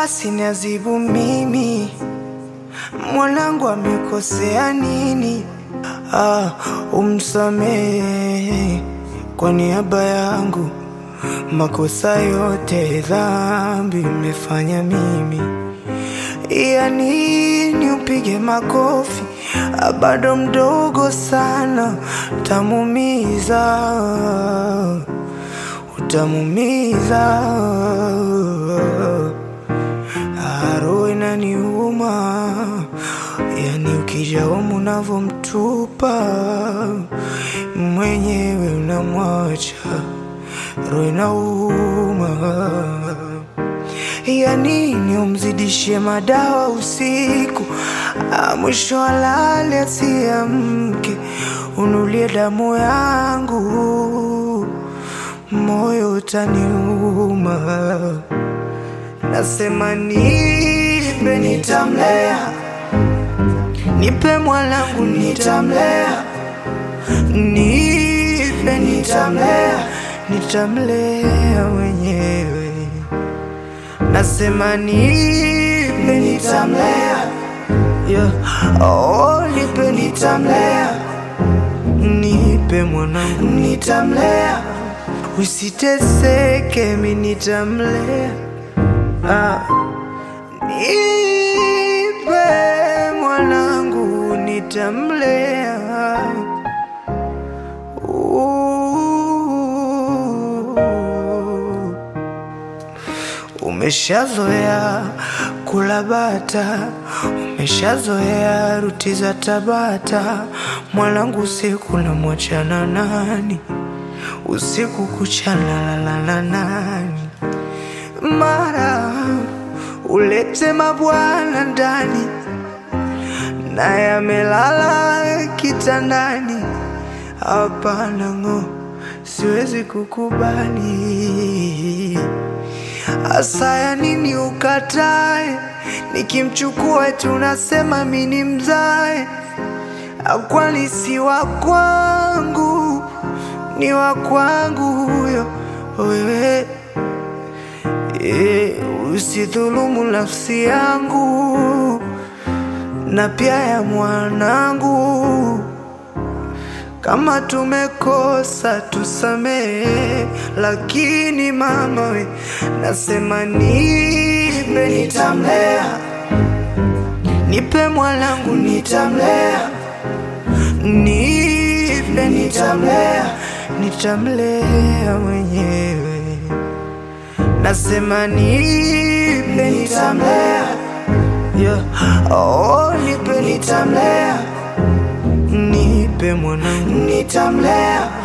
basi niazibu mimi, mwanangu amekosea nini? Ah, umsamehe kwa niaba yangu, makosa yote dhambi imefanya mimi. Ya nini upige makofi? Ah, bado mdogo sana, utamumiza, utamumiza. Ah, Roho inaniuma, yani ukija humu unavyomtupa mwenyewe unamwacha, roho inauma. Ya nini umzidishie madawa usiku, Ah, mwisho alale asiamke, unulie damu yangu, moyo utaniuma. Nasema nipe, nitamlea, nipe mwanangu, nitamlea, nipe, nitamlea, nitamlea mwenyewe. Nasema nipe, nitamlea, yeah. Oh, nipe, nitamlea, nipe mwanangu, nitamlea, usiteseke, mi nitamlea Ah, nipe mwanangu nitamlea. Ooh. Umeshazoea kula bata, umeshazoea ruti za Tabata. Mwanangu usiku namwachana nani? Usiku kucha nalala na nani? mara ulete mabwana ndani, naye amelala kitandani. Hapana ng'o, siwezi kukubali. Asaya nini ukatae? Nikimchukua tunasema mini mzae, kwani si wa kwangu, ni wa kwangu huyo wewe Eh, usidhulumu nafsi yangu na pia ya mwanangu. Kama tumekosa tusamehe, lakini mama we, nasema nipe, nitamlea, nipe mwanangu, nitamlea, nipe, nitamlea, nitamlea mwenyewe. Nasema nipe nitamlea, yeah. Oh, nipe nitamlea, nipe mwanangu nitamlea,